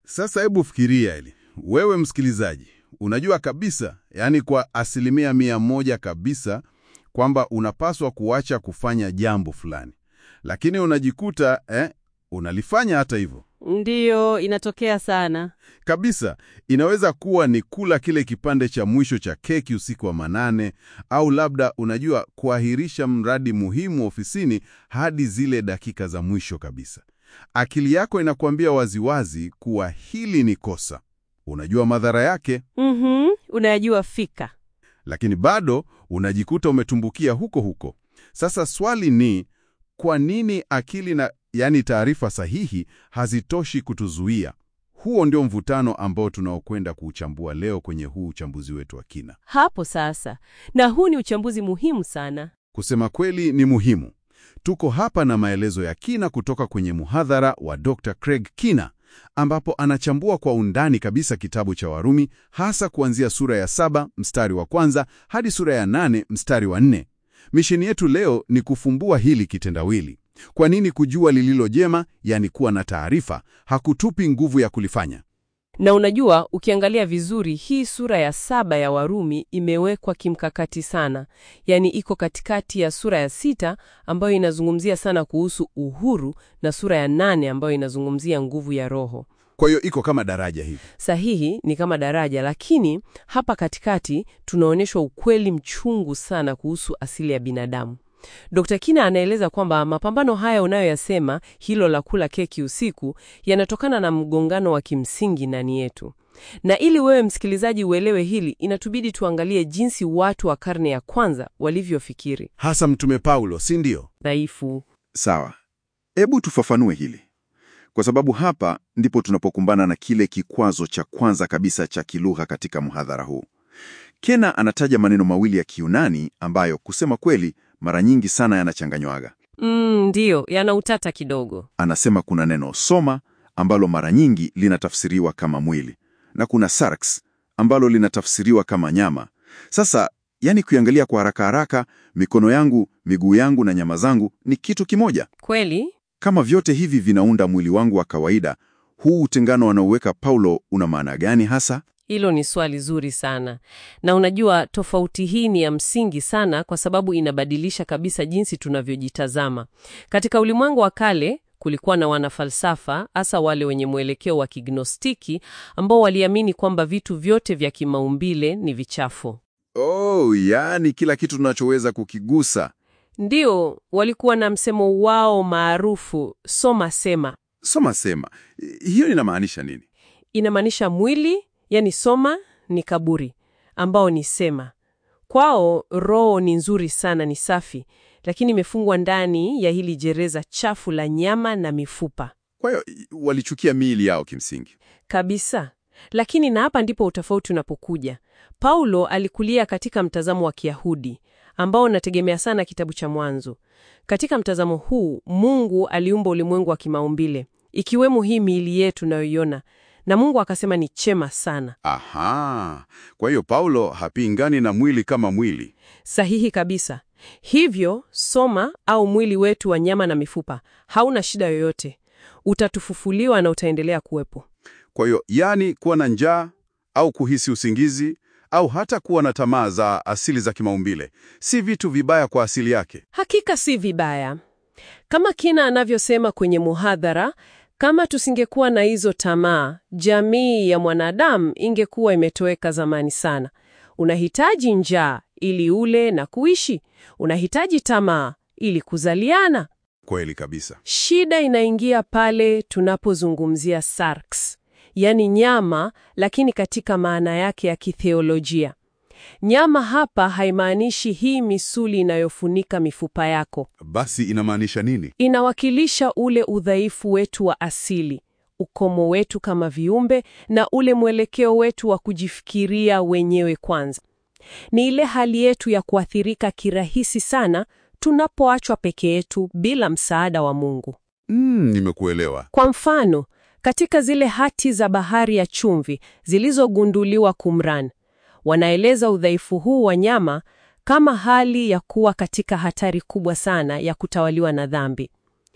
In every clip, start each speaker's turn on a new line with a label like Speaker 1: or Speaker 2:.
Speaker 1: Sasa hebu fikiria hili, wewe msikilizaji, unajua kabisa, yaani kwa asilimia mia moja kabisa kwamba unapaswa kuacha kufanya jambo fulani, lakini unajikuta eh, unalifanya hata hivyo
Speaker 2: Ndiyo, inatokea sana.
Speaker 1: kabisa. Inaweza kuwa ni kula kile kipande cha mwisho cha keki usiku wa manane, au labda unajua, kuahirisha mradi muhimu ofisini hadi zile dakika za mwisho kabisa. Akili yako inakuambia waziwazi kuwa hili ni kosa, unajua madhara yake,
Speaker 2: Mhm, unayajua fika.
Speaker 1: lakini bado unajikuta umetumbukia huko huko. Sasa swali ni kwa nini akili na yaani taarifa sahihi hazitoshi kutuzuia? Huo ndio mvutano ambao tunaokwenda kuuchambua leo kwenye huu uchambuzi wetu wa kina.
Speaker 2: Hapo sasa, na huu ni uchambuzi muhimu sana.
Speaker 1: Kusema kweli ni muhimu. Tuko hapa na maelezo ya kina kutoka kwenye muhadhara wa Dr. Craig Kina ambapo anachambua kwa undani kabisa kitabu cha Warumi hasa kuanzia sura ya saba mstari wa kwanza hadi sura ya nane mstari wa nne. Misheni yetu leo ni kufumbua hili kitendawili. Kwa nini kujua lililo jema, yani kuwa na taarifa, hakutupi nguvu ya kulifanya?
Speaker 2: Na unajua, ukiangalia vizuri, hii sura ya saba ya Warumi imewekwa kimkakati sana, yaani iko katikati ya sura ya sita ambayo inazungumzia sana kuhusu uhuru na sura ya nane ambayo inazungumzia nguvu ya Roho.
Speaker 1: Kwa hiyo iko kama daraja hivi.
Speaker 2: Sahihi ni kama daraja, lakini hapa katikati tunaonyeshwa ukweli mchungu sana kuhusu asili ya binadamu. Dr. Kina anaeleza kwamba mapambano haya unayoyasema, hilo la kula keki usiku, yanatokana na mgongano wa kimsingi ndani yetu. Na ili wewe msikilizaji uelewe hili, inatubidi tuangalie jinsi watu wa karne ya kwanza walivyofikiri.
Speaker 1: Hasa Mtume Paulo, si ndio?
Speaker 2: Dhaifu.
Speaker 3: Sawa, hebu tufafanue hili, kwa sababu hapa ndipo tunapokumbana na kile kikwazo cha kwanza kabisa cha kilugha katika mhadhara huu. Kena anataja maneno mawili ya Kiyunani ambayo kusema kweli mara nyingi sana yanachanganywaga.
Speaker 2: Mm, ndiyo, yana utata kidogo.
Speaker 3: Anasema kuna neno soma ambalo mara nyingi linatafsiriwa kama mwili na kuna sarx ambalo linatafsiriwa kama nyama. Sasa yani, kuiangalia kwa haraka haraka, mikono yangu, miguu yangu na nyama zangu ni kitu kimoja.
Speaker 2: Kweli?
Speaker 3: Kama vyote hivi vinaunda mwili wangu wa kawaida, huu utengano anaoweka Paulo una maana gani hasa?
Speaker 2: Hilo ni swali zuri sana, na unajua tofauti hii ni ya msingi sana, kwa sababu inabadilisha kabisa jinsi tunavyojitazama. Katika ulimwengu wa kale kulikuwa na wanafalsafa, hasa wale wenye mwelekeo wa kignostiki, ambao waliamini kwamba vitu vyote vya kimaumbile ni vichafu.
Speaker 3: Oh, yaani kila kitu tunachoweza kukigusa.
Speaker 2: Ndio walikuwa na msemo wao maarufu soma sema.
Speaker 3: Soma sema, hiyo inamaanisha nini?
Speaker 2: Inamaanisha mwili, yani soma ni kaburi, ambao ni sema. Kwao roho ni nzuri sana, ni safi, lakini imefungwa ndani ya hili gereza chafu la nyama na mifupa
Speaker 3: Kwa hiyo walichukia miili yao kimsingi.
Speaker 2: kabisa. Lakini na hapa ndipo utofauti unapokuja. Paulo alikulia katika mtazamo wa Kiyahudi ambao unategemea sana kitabu cha Mwanzo. Katika mtazamo huu, Mungu aliumba ulimwengu wa kimaumbile, ikiwemo hii miili yetu tunayoiona, na Mungu akasema ni chema sana.
Speaker 1: Aha, kwa hiyo Paulo hapingani na mwili kama mwili.
Speaker 2: Sahihi kabisa. Hivyo soma au mwili wetu wa nyama na mifupa hauna shida yoyote, utatufufuliwa na utaendelea kuwepo.
Speaker 1: Kwa hiyo yani, kuwa na njaa au kuhisi usingizi au hata kuwa na tamaa za asili za kimaumbile si vitu vibaya kwa asili yake.
Speaker 2: Hakika si vibaya, kama Kina anavyosema kwenye muhadhara. Kama tusingekuwa na hizo tamaa, jamii ya mwanadamu ingekuwa imetoweka zamani sana. Unahitaji njaa ili ule na kuishi, unahitaji tamaa ili kuzaliana.
Speaker 1: Kweli kabisa.
Speaker 2: Shida inaingia pale tunapozungumzia sarx, yaani nyama, lakini katika maana yake ya kitheolojia. Nyama hapa haimaanishi hii misuli inayofunika mifupa yako.
Speaker 1: Basi inamaanisha nini?
Speaker 2: Inawakilisha ule udhaifu wetu wa asili, ukomo wetu kama viumbe, na ule mwelekeo wetu wa kujifikiria wenyewe kwanza. Ni ile hali yetu ya kuathirika kirahisi sana tunapoachwa peke yetu bila msaada wa Mungu.
Speaker 1: Mm, nimekuelewa.
Speaker 2: Kwa mfano, katika zile hati za bahari ya chumvi zilizogunduliwa Qumran, wanaeleza udhaifu huu wa nyama kama hali ya kuwa katika hatari kubwa sana ya kutawaliwa na dhambi.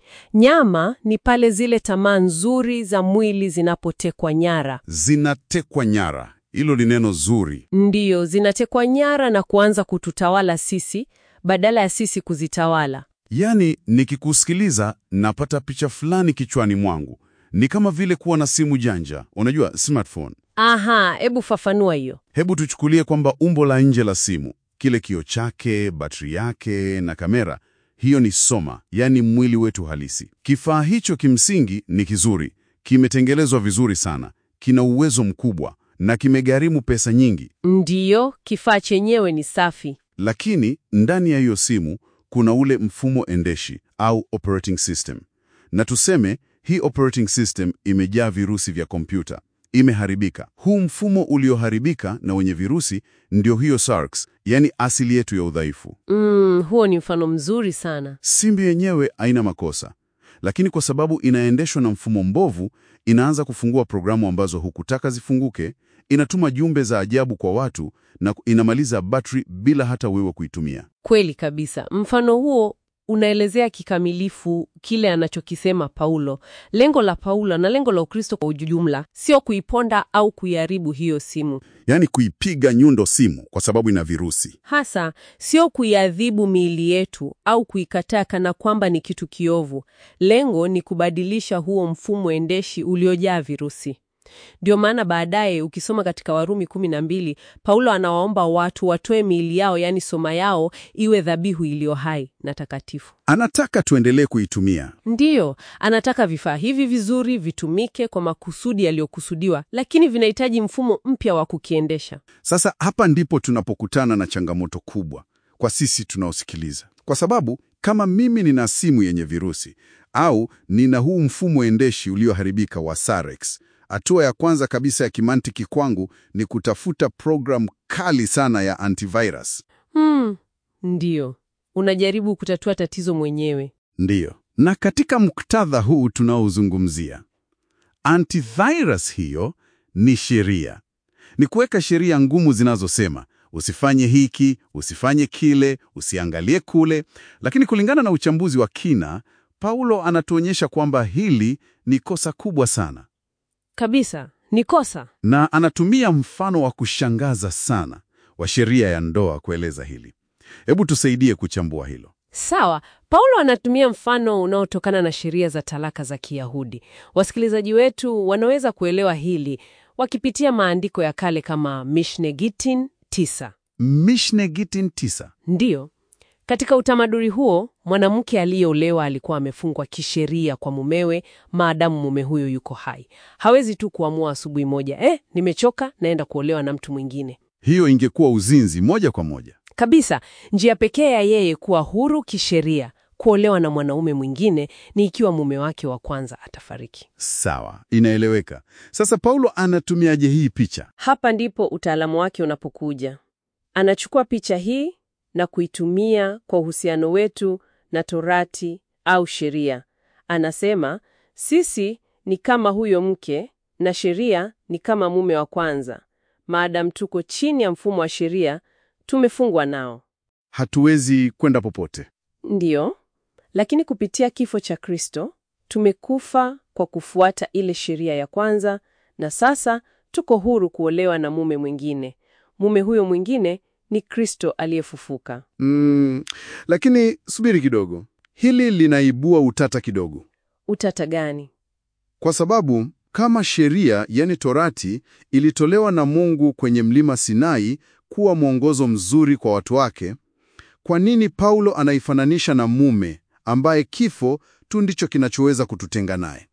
Speaker 2: Nyama ni pale zile tamaa nzuri za mwili zinapotekwa nyara.
Speaker 1: Zinatekwa nyara. Hilo ni neno zuri.
Speaker 2: Ndiyo, zinatekwa nyara na kuanza kututawala sisi badala ya sisi kuzitawala.
Speaker 1: Yaani, nikikusikiliza napata picha fulani kichwani mwangu. Ni kama vile kuwa na simu janja, unajua smartphone.
Speaker 2: Aha, hebu fafanua hiyo.
Speaker 1: Hebu tuchukulie kwamba umbo la nje la simu, kile kioo chake, batri yake na kamera, hiyo ni soma, yaani mwili wetu halisi. Kifaa hicho kimsingi ni kizuri, kimetengenezwa vizuri sana, kina uwezo mkubwa na kimegharimu pesa nyingi.
Speaker 2: Ndiyo, kifaa chenyewe ni safi.
Speaker 1: Lakini ndani ya hiyo simu kuna ule mfumo endeshi au operating system, na tuseme hii operating system imejaa virusi vya kompyuta, imeharibika. Huu mfumo ulioharibika na wenye virusi ndio hiyo SARS, yaani asili yetu ya udhaifu.
Speaker 2: Mm, huo ni mfano mzuri sana.
Speaker 1: Simu yenyewe haina makosa, lakini kwa sababu inaendeshwa na mfumo mbovu, inaanza kufungua programu ambazo hukutaka zifunguke, inatuma jumbe za ajabu kwa watu na inamaliza battery bila hata wewe kuitumia.
Speaker 2: Kweli kabisa. Mfano huo unaelezea kikamilifu kile anachokisema Paulo. Lengo la Paulo na lengo la Ukristo kwa ujumla sio kuiponda au kuiharibu hiyo simu,
Speaker 1: Yaani kuipiga nyundo simu kwa sababu ina virusi.
Speaker 2: hasa sio kuiadhibu miili yetu au kuikataa kana kwamba ni kitu kiovu. Lengo ni kubadilisha huo mfumo endeshi uliojaa virusi. Ndio maana baadaye ukisoma katika Warumi kumi na mbili, Paulo anawaomba watu watoe miili yao, yaani soma yao, iwe dhabihu iliyo hai na takatifu.
Speaker 1: Anataka tuendelee kuitumia.
Speaker 2: Ndiyo, anataka vifaa hivi vizuri vitumike kwa makusudi yaliyokusudiwa, lakini vinahitaji mfumo mpya wa kukiendesha.
Speaker 1: Sasa hapa ndipo tunapokutana na changamoto kubwa kwa sisi tunaosikiliza, kwa sababu kama mimi nina simu yenye virusi au nina huu mfumo endeshi ulioharibika wa Sarex, hatua ya kwanza kabisa ya kimantiki kwangu ni kutafuta programu kali sana ya antivirus.
Speaker 2: Hmm, ndiyo, unajaribu kutatua tatizo mwenyewe.
Speaker 1: Ndiyo, na katika muktadha huu tunaozungumzia, antivirus hiyo ni sheria, ni kuweka sheria ngumu zinazosema usifanye hiki, usifanye kile, usiangalie kule. Lakini kulingana na uchambuzi wa kina, Paulo anatuonyesha kwamba hili ni kosa kubwa sana,
Speaker 2: Kabisa, ni kosa.
Speaker 1: na anatumia mfano wa kushangaza sana wa sheria ya ndoa kueleza hili. Hebu tusaidie kuchambua hilo.
Speaker 2: Sawa, Paulo anatumia mfano unaotokana na sheria za talaka za Kiyahudi. Wasikilizaji wetu wanaweza kuelewa hili wakipitia maandiko ya kale kama Mishne Gitin tisa.
Speaker 1: Mishne Gitin tisa.
Speaker 2: Ndiyo, katika utamaduni huo mwanamke aliyeolewa alikuwa amefungwa kisheria kwa mumewe maadamu mume huyo yuko hai. Hawezi tu kuamua asubuhi moja, eh, nimechoka, naenda kuolewa na mtu mwingine.
Speaker 1: Hiyo ingekuwa uzinzi moja kwa moja.
Speaker 2: Kabisa, njia pekee ya yeye kuwa huru kisheria kuolewa na mwanaume mwingine ni ikiwa mume wake wa kwanza atafariki.
Speaker 1: Sawa, inaeleweka. Sasa Paulo anatumiaje hii picha?
Speaker 2: Hapa ndipo utaalamu wake unapokuja. Anachukua picha hii na kuitumia kwa uhusiano wetu na Torati au sheria. Anasema sisi ni kama huyo mke na sheria ni kama mume wa kwanza. Maadamu tuko chini ya mfumo wa sheria, tumefungwa nao.
Speaker 1: Hatuwezi kwenda popote.
Speaker 2: Ndiyo, lakini kupitia kifo cha Kristo tumekufa kwa kufuata ile sheria ya kwanza, na sasa tuko huru kuolewa na mume mwingine. Mume huyo mwingine ni Kristo aliyefufuka.
Speaker 1: Mm, lakini subiri kidogo, hili linaibua utata kidogo,
Speaker 2: Utata gani?
Speaker 1: kwa sababu kama sheria, yani Torati, ilitolewa na Mungu kwenye mlima Sinai kuwa mwongozo mzuri kwa watu wake, kwa nini Paulo anaifananisha na mume ambaye kifo tu ndicho kinachoweza kututenga naye?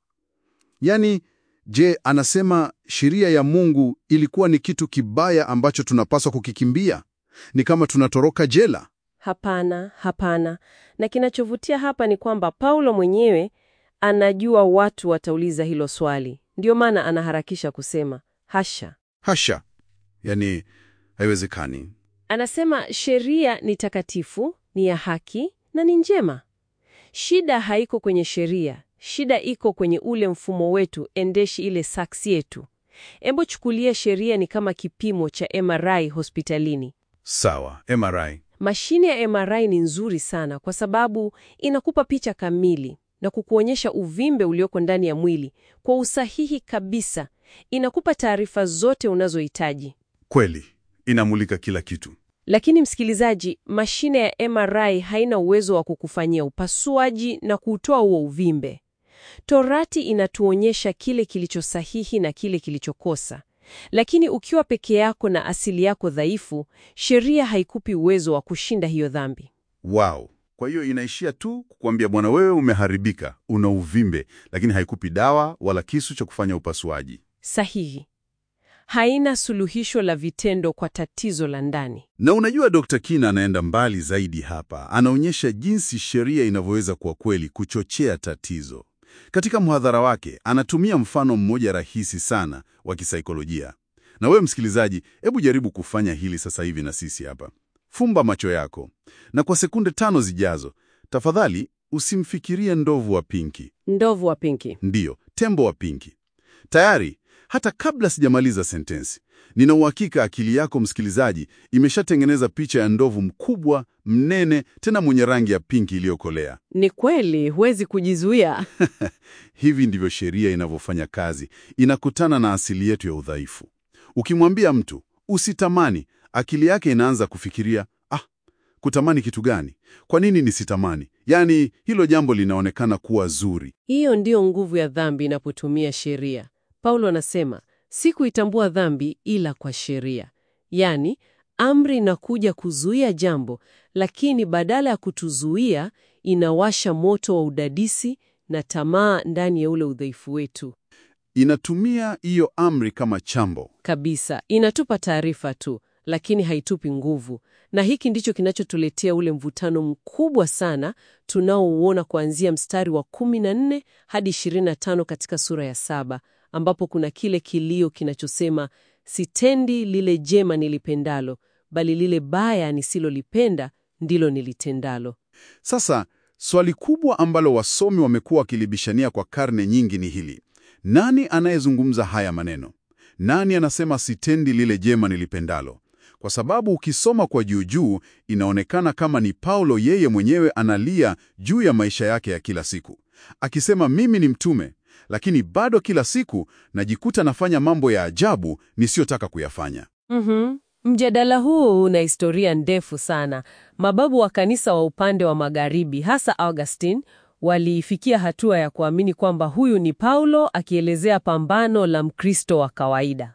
Speaker 1: Yaani, je, anasema sheria ya Mungu ilikuwa ni kitu kibaya ambacho tunapaswa kukikimbia? Ni kama tunatoroka jela?
Speaker 2: Hapana, hapana. Na kinachovutia hapa ni kwamba Paulo mwenyewe anajua watu watauliza hilo swali, ndiyo maana anaharakisha kusema hasha.
Speaker 1: Hasha! Yaani, haiwezekani.
Speaker 2: Anasema sheria ni takatifu, ni ya haki na ni njema. Shida haiko kwenye sheria, shida iko kwenye ule mfumo wetu endeshi, ile saksi yetu. Embo chukulia sheria ni kama kipimo cha MRI hospitalini.
Speaker 1: Sawa, MRI.
Speaker 2: Mashine ya MRI ni nzuri sana kwa sababu inakupa picha kamili, na kukuonyesha uvimbe ulioko ndani ya mwili kwa usahihi kabisa. Inakupa taarifa zote unazohitaji.
Speaker 1: Kweli, inamulika kila kitu.
Speaker 2: Lakini msikilizaji, mashine ya MRI haina uwezo wa kukufanyia upasuaji na kuutoa huo uvimbe. Torati inatuonyesha kile kilicho sahihi na kile kilichokosa. Lakini ukiwa peke yako na asili yako dhaifu, sheria haikupi uwezo wa kushinda hiyo dhambi.
Speaker 1: Wow. Kwa hiyo inaishia tu kukwambia bwana, wewe umeharibika, una uvimbe, lakini haikupi dawa wala kisu cha kufanya upasuaji.
Speaker 2: Sahihi. Haina suluhisho la vitendo kwa tatizo la ndani.
Speaker 1: Na unajua Dr. Kina anaenda mbali zaidi hapa. Anaonyesha jinsi sheria inavyoweza kwa kweli kuchochea tatizo. Katika mhadhara wake anatumia mfano mmoja rahisi sana wa kisaikolojia. Na wewe msikilizaji, hebu jaribu kufanya hili sasa hivi na sisi hapa. Fumba macho yako na kwa sekunde tano zijazo, tafadhali usimfikirie ndovu wa pinki.
Speaker 2: Ndovu wa pinki.
Speaker 1: Ndiyo, tembo wa pinki. Tayari, hata kabla sijamaliza sentensi, nina uhakika akili yako msikilizaji imeshatengeneza picha ya ndovu mkubwa, mnene, tena mwenye rangi ya pinki iliyokolea.
Speaker 2: Ni kweli, huwezi kujizuia.
Speaker 1: Hivi ndivyo sheria inavyofanya kazi, inakutana na asili yetu ya udhaifu. Ukimwambia mtu usitamani, akili yake inaanza kufikiria ah, kutamani kitu gani? Kwa nini nisitamani? Yaani hilo jambo linaonekana kuwa zuri.
Speaker 2: Hiyo ndiyo nguvu ya dhambi inapotumia sheria. Paulo anasema si kuitambua dhambi ila kwa sheria, yaani amri inakuja kuzuia jambo, lakini badala ya kutuzuia inawasha moto wa udadisi na tamaa ndani ya ule udhaifu wetu.
Speaker 1: Inatumia hiyo amri kama chambo.
Speaker 2: Kabisa, inatupa taarifa tu, lakini haitupi nguvu. Na hiki ndicho kinachotuletea ule mvutano mkubwa sana tunaouona kuanzia mstari wa 14 hadi 25 katika sura ya saba, ambapo kuna kile kilio kinachosema sitendi lile jema nilipendalo, bali lile baya nisilolipenda ndilo nilitendalo.
Speaker 1: Sasa swali kubwa ambalo wasomi wamekuwa wakilibishania kwa karne nyingi ni hili: nani anayezungumza haya maneno? Nani anasema sitendi lile jema nilipendalo? Kwa sababu ukisoma kwa juu juu inaonekana kama ni Paulo yeye mwenyewe analia juu ya maisha yake ya kila siku, akisema mimi ni mtume, lakini bado kila siku najikuta nafanya mambo ya ajabu nisiyotaka kuyafanya.
Speaker 2: Mhm. Mjadala huu una historia ndefu sana. Mababu wa kanisa wa upande wa magharibi, hasa Augustine, waliifikia hatua ya kuamini kwamba huyu ni Paulo akielezea pambano la Mkristo wa kawaida.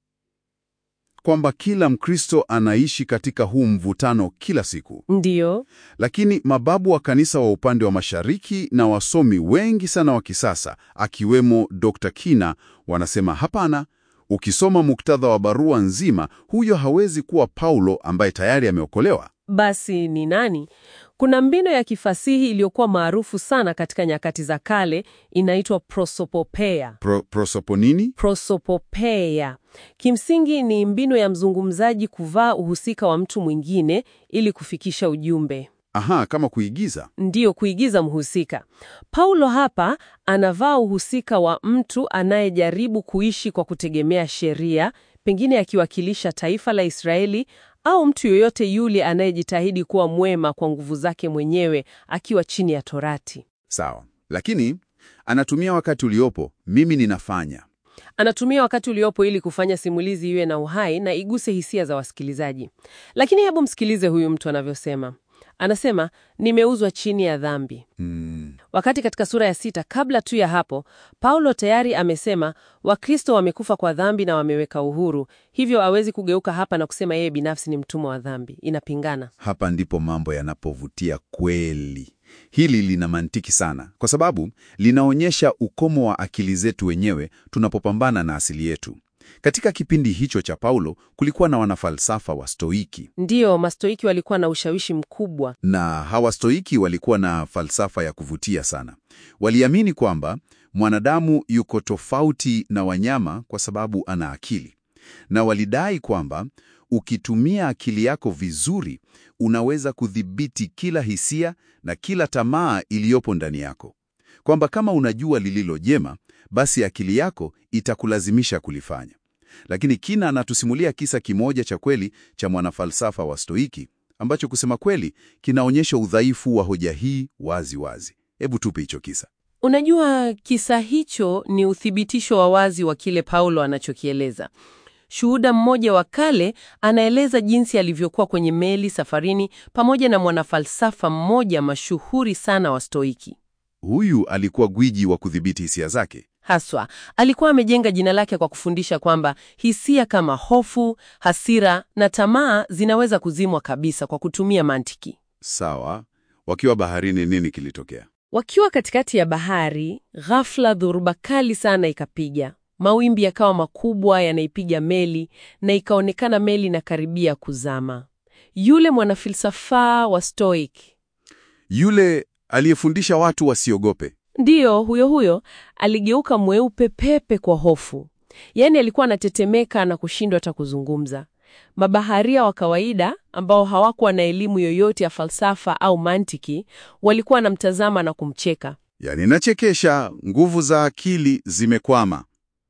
Speaker 1: Kwamba kila Mkristo anaishi katika huu mvutano kila siku.
Speaker 2: Ndiyo,
Speaker 1: Lakini mababu wa kanisa wa upande wa mashariki na wasomi wengi sana wa kisasa akiwemo Dr. Kina wanasema hapana. Ukisoma muktadha wa barua nzima, huyo hawezi kuwa Paulo ambaye tayari ameokolewa.
Speaker 2: basi ni nani? Kuna mbinu ya kifasihi iliyokuwa maarufu sana katika nyakati za kale, inaitwa prosopopeia.
Speaker 1: Pro, prosoponini?
Speaker 2: Prosopopeia kimsingi ni mbinu ya mzungumzaji kuvaa uhusika wa mtu mwingine ili kufikisha ujumbe.
Speaker 1: Aha, kama kuigiza.
Speaker 2: Ndiyo, kuigiza mhusika. Paulo hapa anavaa uhusika wa mtu anayejaribu kuishi kwa kutegemea sheria, pengine akiwakilisha taifa la Israeli au mtu yoyote yule anayejitahidi kuwa mwema kwa nguvu zake mwenyewe akiwa chini ya Torati.
Speaker 1: Sawa, lakini anatumia wakati uliopo, mimi ninafanya.
Speaker 2: Anatumia wakati uliopo ili kufanya simulizi iwe na uhai na iguse hisia za wasikilizaji. Lakini hebu msikilize huyu mtu anavyosema. Anasema, nimeuzwa chini ya dhambi.
Speaker 1: Hmm.
Speaker 2: Wakati katika sura ya sita, kabla tu ya hapo, Paulo tayari amesema Wakristo wamekufa kwa dhambi na wameweka uhuru, hivyo hawezi kugeuka hapa na kusema yeye binafsi ni mtumwa wa dhambi. Inapingana.
Speaker 3: Hapa ndipo mambo yanapovutia kweli. Hili lina mantiki sana, kwa sababu linaonyesha ukomo wa akili zetu wenyewe tunapopambana na asili yetu. Katika kipindi hicho cha Paulo kulikuwa na wanafalsafa wa Stoiki,
Speaker 2: Ndiyo, Mastoiki walikuwa na ushawishi mkubwa.
Speaker 3: na hawa Stoiki walikuwa na falsafa ya kuvutia sana. Waliamini kwamba mwanadamu yuko tofauti na wanyama kwa sababu ana akili, na walidai kwamba ukitumia akili yako vizuri unaweza kudhibiti kila hisia na kila tamaa iliyopo ndani yako, kwamba kama unajua lililo jema, basi akili yako itakulazimisha kulifanya. Lakini Kina anatusimulia kisa kimoja cha kweli cha mwanafalsafa wa Stoiki ambacho kusema kweli kinaonyesha udhaifu wa hoja hii wazi wazi.
Speaker 1: Hebu tupe hicho kisa.
Speaker 2: Unajua, kisa hicho ni uthibitisho wa wazi wa kile Paulo anachokieleza. Shuhuda mmoja wa kale anaeleza jinsi alivyokuwa kwenye meli safarini pamoja na mwanafalsafa mmoja mashuhuri sana wa Stoiki.
Speaker 1: Huyu alikuwa gwiji wa kudhibiti hisia zake.
Speaker 2: Haswa alikuwa amejenga jina lake kwa kufundisha kwamba hisia kama hofu, hasira na tamaa zinaweza kuzimwa kabisa kwa kutumia mantiki.
Speaker 1: Sawa. Wakiwa baharini, nini kilitokea?
Speaker 2: Wakiwa katikati ya bahari, ghafla dhoruba kali sana ikapiga. Mawimbi yakawa makubwa yanaipiga meli na ikaonekana meli inakaribia kuzama. Yule mwanafilsafa wa Stoic,
Speaker 1: Yule aliyefundisha watu wasiogope.
Speaker 2: ndiyo huyo huyo, aligeuka mweupe pepe kwa hofu. Yaani alikuwa anatetemeka na kushindwa hata kuzungumza. Mabaharia wa kawaida ambao hawakuwa na elimu yoyote ya falsafa au mantiki walikuwa wanamtazama na kumcheka.
Speaker 1: Yaani nachekesha, nguvu za akili zimekwama.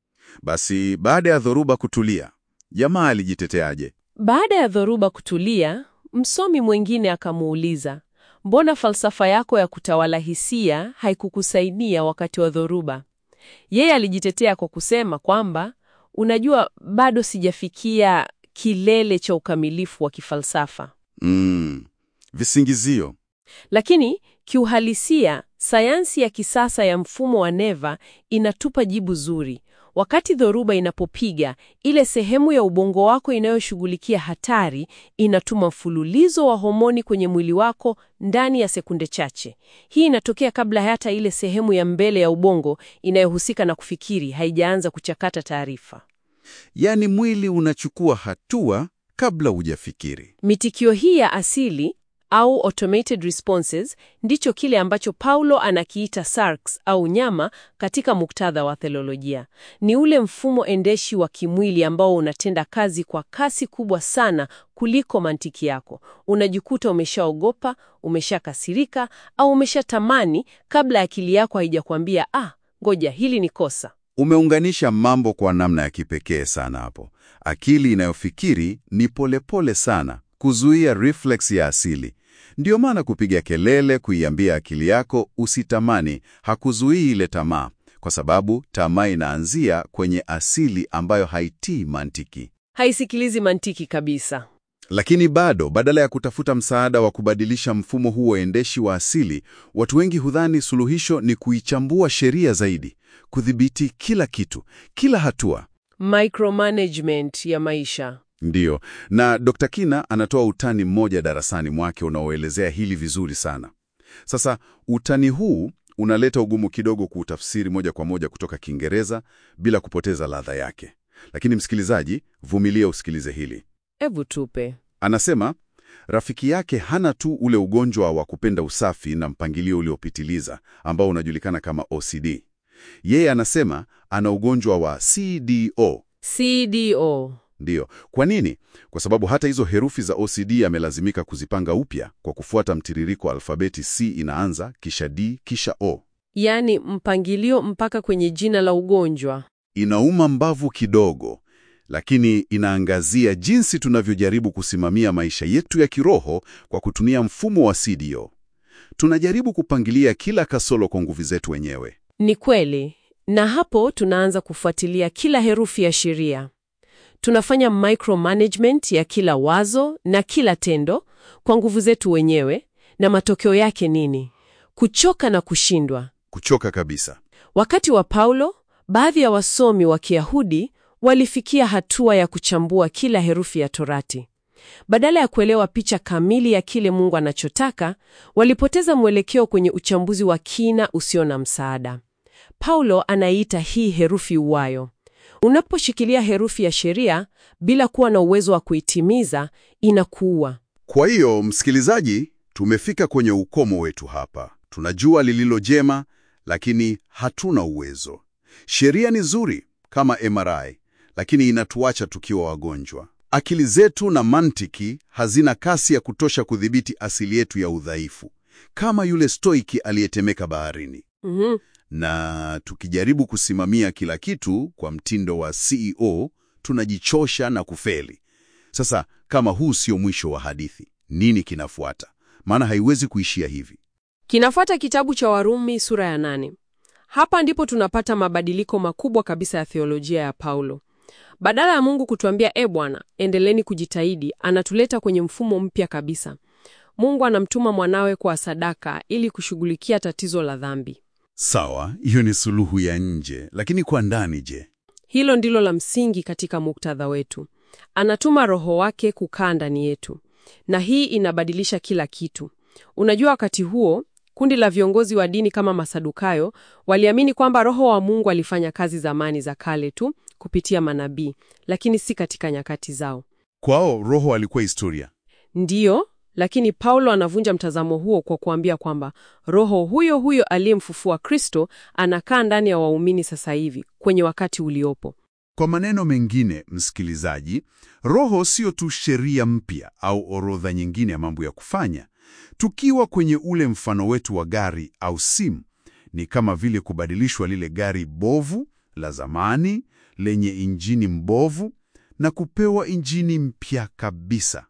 Speaker 1: Basi baada ya dhoruba kutulia, jamaa alijiteteaje?
Speaker 2: Baada ya dhoruba kutulia, msomi mwingine akamuuliza, mbona falsafa yako ya kutawala hisia haikukusaidia wakati wa dhoruba? Yeye alijitetea kwa kusema kwamba, unajua, bado sijafikia kilele cha ukamilifu wa kifalsafa.
Speaker 1: Mm, visingizio.
Speaker 2: Lakini kiuhalisia, sayansi ya kisasa ya mfumo wa neva inatupa jibu zuri. Wakati dhoruba inapopiga, ile sehemu ya ubongo wako inayoshughulikia hatari inatuma mfululizo wa homoni kwenye mwili wako ndani ya sekunde chache. Hii inatokea kabla hata ile sehemu ya mbele ya ubongo inayohusika na kufikiri haijaanza kuchakata taarifa.
Speaker 1: Yaani mwili unachukua hatua kabla hujafikiri.
Speaker 2: Mitikio hii ya asili au automated responses ndicho kile ambacho Paulo anakiita sarx au nyama katika muktadha wa theolojia. Ni ule mfumo endeshi wa kimwili ambao unatenda kazi kwa kasi kubwa sana kuliko mantiki yako. Unajikuta umeshaogopa, umeshakasirika au umeshatamani kabla akili yako haijakwambia ah, ngoja hili ni kosa.
Speaker 1: Umeunganisha mambo kwa namna ya kipekee sana hapo. Akili inayofikiri ni polepole pole sana, kuzuia reflex ya asili. Ndiyo maana kupiga kelele kuiambia akili yako usitamani hakuzuii ile tamaa, kwa sababu tamaa inaanzia kwenye asili ambayo haitii mantiki.
Speaker 2: Haisikilizi mantiki kabisa.
Speaker 1: Lakini bado, badala ya kutafuta msaada wa kubadilisha mfumo huo endeshi wa asili, watu wengi hudhani suluhisho ni kuichambua sheria zaidi, kudhibiti kila kitu, kila hatua.
Speaker 2: Micromanagement ya maisha.
Speaker 1: Ndiyo, na Dr. Kina anatoa utani mmoja darasani mwake unaoelezea hili vizuri sana. Sasa utani huu unaleta ugumu kidogo kuutafsiri moja kwa moja kutoka Kiingereza bila kupoteza ladha yake. Lakini msikilizaji, vumilia usikilize hili.
Speaker 2: Evu tupe.
Speaker 1: Anasema rafiki yake hana tu ule ugonjwa wa kupenda usafi na mpangilio uliopitiliza ambao unajulikana kama OCD. Yeye anasema ana ugonjwa wa CDO.
Speaker 2: CDO.
Speaker 1: Ndiyo. Kwa nini? Kwa sababu hata hizo herufi za OCD amelazimika kuzipanga upya kwa kufuata mtiririko wa alfabeti. C inaanza kisha D kisha O.
Speaker 2: Yaani mpangilio mpaka kwenye jina la ugonjwa.
Speaker 1: Inauma mbavu kidogo, lakini inaangazia jinsi tunavyojaribu kusimamia maisha yetu ya kiroho kwa kutumia mfumo wa CDO. Tunajaribu kupangilia kila kasoro kwa nguvu zetu wenyewe.
Speaker 2: Ni kweli. Na hapo tunaanza kufuatilia kila herufi ya sheria. Tunafanya micromanagement ya kila wazo na kila tendo kwa nguvu zetu wenyewe, na matokeo yake nini? Kuchoka na kushindwa.
Speaker 1: Kuchoka kabisa.
Speaker 2: Wakati wa Paulo, baadhi ya wasomi wa Kiyahudi walifikia hatua ya kuchambua kila herufi ya Torati. Badala ya kuelewa picha kamili ya kile Mungu anachotaka, walipoteza mwelekeo kwenye uchambuzi wa kina usio na msaada. Paulo anaiita hii herufi uwayo. Unaposhikilia herufi ya sheria bila kuwa na uwezo wa kuitimiza, inakuua.
Speaker 1: Kwa hiyo, msikilizaji, tumefika kwenye ukomo wetu hapa. Tunajua lililo jema, lakini hatuna uwezo. Sheria ni nzuri kama MRI, lakini inatuacha tukiwa wagonjwa. Akili zetu na mantiki hazina kasi ya kutosha kudhibiti asili yetu ya udhaifu, kama yule stoiki aliyetemeka baharini.
Speaker 2: Mhm.
Speaker 1: Na tukijaribu kusimamia kila kitu kwa mtindo wa CEO, tunajichosha na kufeli. Sasa kama huu sio mwisho wa hadithi, nini kinafuata? Maana haiwezi kuishia hivi.
Speaker 2: Kinafuata kitabu cha Warumi sura ya nane. Hapa ndipo tunapata mabadiliko makubwa kabisa ya theolojia ya Paulo. Badala ya Mungu kutuambia e Bwana, endeleni kujitahidi, anatuleta kwenye mfumo mpya kabisa. Mungu anamtuma mwanawe kwa sadaka ili kushughulikia tatizo la dhambi.
Speaker 1: Sawa, hiyo ni suluhu ya nje, lakini kwa ndani je?
Speaker 2: Hilo ndilo la msingi katika muktadha wetu. Anatuma Roho wake kukaa ndani yetu, na hii inabadilisha kila kitu. Unajua, wakati huo kundi la viongozi wa dini kama Masadukayo waliamini kwamba Roho wa Mungu alifanya kazi zamani za kale tu kupitia manabii, lakini si katika nyakati zao.
Speaker 1: Kwao Roho alikuwa historia.
Speaker 2: Ndiyo, lakini Paulo anavunja mtazamo huo kwa kuambia kwamba Roho huyo huyo aliyemfufua Kristo anakaa ndani ya waumini sasa hivi kwenye wakati uliopo.
Speaker 1: Kwa maneno mengine, msikilizaji, Roho sio tu sheria mpya au orodha nyingine ya mambo ya kufanya. Tukiwa kwenye ule mfano wetu wa gari au simu, ni kama vile kubadilishwa lile gari bovu la zamani lenye injini mbovu na kupewa injini mpya kabisa.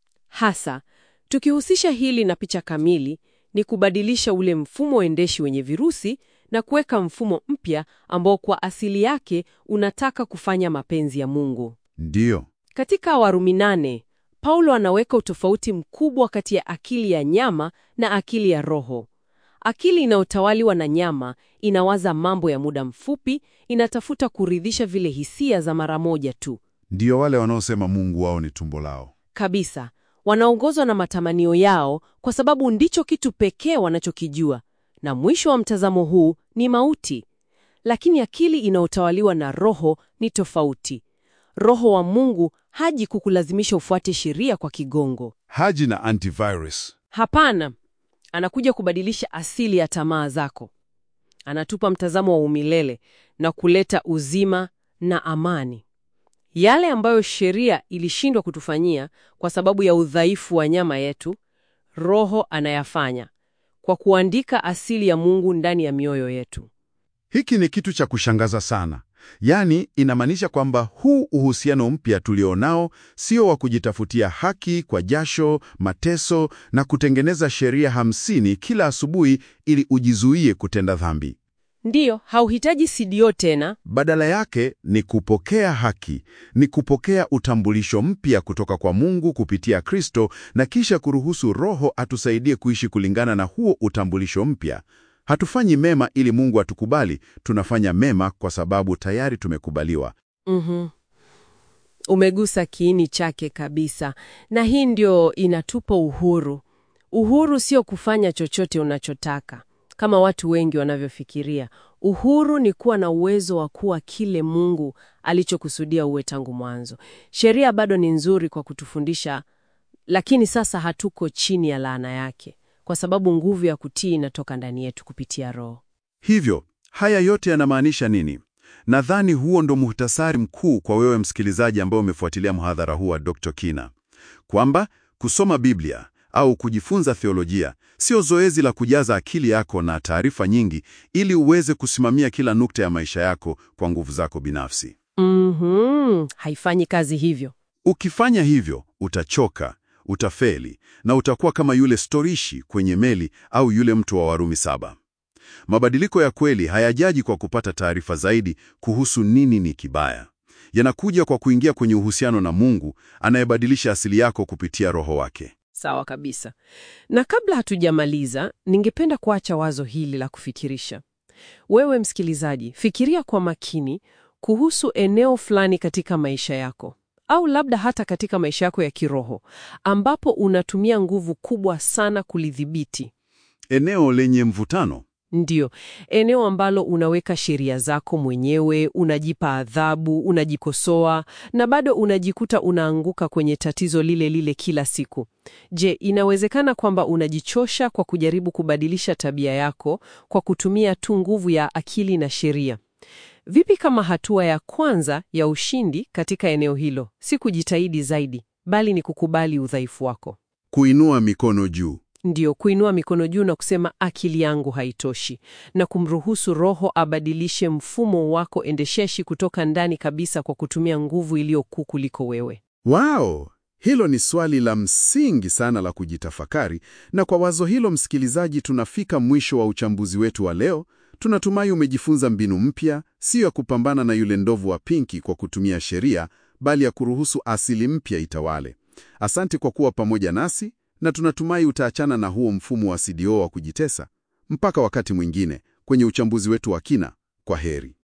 Speaker 2: Hasa tukihusisha hili na picha kamili, ni kubadilisha ule mfumo endeshi wenye virusi na kuweka mfumo mpya ambao kwa asili yake unataka kufanya mapenzi ya Mungu.
Speaker 1: Ndiyo,
Speaker 2: Katika Warumi nane, Paulo anaweka utofauti mkubwa kati ya akili ya nyama na akili ya roho. Akili inayotawaliwa na nyama inawaza mambo ya muda mfupi, inatafuta kuridhisha vile hisia za mara moja tu.
Speaker 1: ndiyo wale wanaosema Mungu wao ni tumbo lao.
Speaker 2: Kabisa, wanaongozwa na matamanio yao kwa sababu ndicho kitu pekee wanachokijua, na mwisho wa mtazamo huu ni mauti. Lakini akili inayotawaliwa na Roho ni tofauti. Roho wa Mungu haji kukulazimisha ufuate sheria kwa kigongo.
Speaker 1: Haji na antivirus.
Speaker 2: Hapana, anakuja kubadilisha asili ya tamaa zako. Anatupa mtazamo wa umilele na kuleta uzima na amani. Yale ambayo sheria ilishindwa kutufanyia kwa sababu ya udhaifu wa nyama yetu, Roho anayafanya kwa kuandika asili ya Mungu ndani ya mioyo yetu.
Speaker 1: Hiki ni kitu cha kushangaza sana. Yaani, inamaanisha kwamba huu uhusiano mpya tulionao sio wa kujitafutia haki kwa jasho, mateso na kutengeneza sheria hamsini kila asubuhi ili ujizuie kutenda dhambi.
Speaker 2: Ndiyo, hauhitaji sidio tena.
Speaker 1: Badala yake ni kupokea haki, ni kupokea utambulisho mpya kutoka kwa Mungu kupitia Kristo na kisha kuruhusu Roho atusaidie kuishi kulingana na huo utambulisho mpya. Hatufanyi mema ili Mungu atukubali, tunafanya mema kwa sababu tayari tumekubaliwa.
Speaker 2: Mhm. Umegusa kiini chake kabisa, na hii ndio inatupa uhuru. Uhuru sio kufanya chochote unachotaka kama watu wengi wanavyofikiria. Uhuru ni kuwa na uwezo wa kuwa kile Mungu alichokusudia uwe tangu mwanzo. Sheria bado ni nzuri kwa kutufundisha, lakini sasa hatuko chini ya laana yake, kwa sababu nguvu ya kutii inatoka ndani yetu kupitia Roho.
Speaker 1: Hivyo, haya yote yanamaanisha nini? Nadhani huo ndo muhtasari mkuu kwa wewe msikilizaji ambaye umefuatilia mhadhara huu wa Dr. Kina, kwamba kusoma Biblia au kujifunza theolojia sio zoezi la kujaza akili yako na taarifa nyingi ili uweze kusimamia kila nukta ya maisha yako kwa nguvu zako binafsi.
Speaker 2: Mhm, haifanyi kazi hivyo.
Speaker 1: Ukifanya hivyo, utachoka, utafeli na utakuwa kama yule storishi kwenye meli au yule mtu wa Warumi saba. Mabadiliko ya kweli hayajaji kwa kupata taarifa zaidi kuhusu nini ni kibaya. Yanakuja kwa kuingia kwenye uhusiano na Mungu anayebadilisha asili yako kupitia Roho wake.
Speaker 2: Sawa kabisa. Na kabla hatujamaliza, ningependa kuacha wazo hili la kufikirisha. Wewe msikilizaji, fikiria kwa makini kuhusu eneo fulani katika maisha yako, au labda hata katika maisha yako ya kiroho, ambapo unatumia nguvu kubwa sana kulidhibiti.
Speaker 1: Eneo lenye mvutano.
Speaker 2: Ndiyo, eneo ambalo unaweka sheria zako mwenyewe, unajipa adhabu, unajikosoa na bado unajikuta unaanguka kwenye tatizo lile lile kila siku. Je, inawezekana kwamba unajichosha kwa kujaribu kubadilisha tabia yako kwa kutumia tu nguvu ya akili na sheria? Vipi kama hatua ya kwanza ya ushindi katika eneo hilo si kujitahidi zaidi, bali ni kukubali udhaifu wako?
Speaker 1: Kuinua mikono juu.
Speaker 2: Ndiyo, kuinua mikono juu na kusema akili yangu haitoshi, na kumruhusu Roho abadilishe mfumo wako endesheshi kutoka ndani kabisa kwa kutumia nguvu iliyo kuu kuliko wewe.
Speaker 1: Wow! Hilo ni swali la msingi sana la kujitafakari, na kwa wazo hilo, msikilizaji, tunafika mwisho wa uchambuzi wetu wa leo. Tunatumai umejifunza mbinu mpya, siyo ya kupambana na yule ndovu wa pinki kwa kutumia sheria, bali ya kuruhusu asili mpya itawale. Asante kwa kuwa pamoja nasi, na tunatumai utaachana na huo mfumo wa CDO wa kujitesa. Mpaka wakati mwingine kwenye uchambuzi wetu wa kina, kwa heri.